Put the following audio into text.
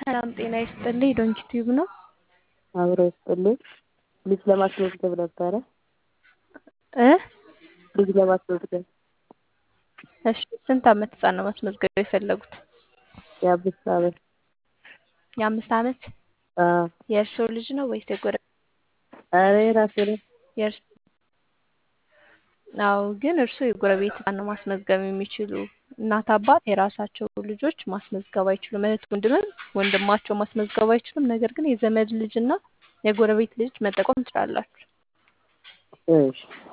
ሰላም ጤና ይስጥልኝ። ዶንኪ ቲዩብ ነው። አብሮ ይስጥልኝ። ልጅ ለማስመዝገብ ነበረ። እ ልጅ ለማስመዝገብ እሺ ስንት ዓመት ህጻን ነው ማስመዝገብ የፈለጉት? የአምስት ዓመት የአምስት ዓመት አዎ። የእርስዎ ልጅ ነው ወይስ የጎረቤት? ኧረ የራሴ ነው። የእርስ አዎ ግን እርስዎ የጎረቤት ህጻን ነው ማስመዝገብ የሚችሉ። እናት አባት የራሳቸው ልጆች ማስመዝገብ አይችሉም። እህት ወንድምም ወንድማቸው ማስመዝገብ አይችሉም። ነገር ግን የዘመድ ልጅ እና የጎረቤት ልጅ መጠቆም ትችላላችሁ። እሺ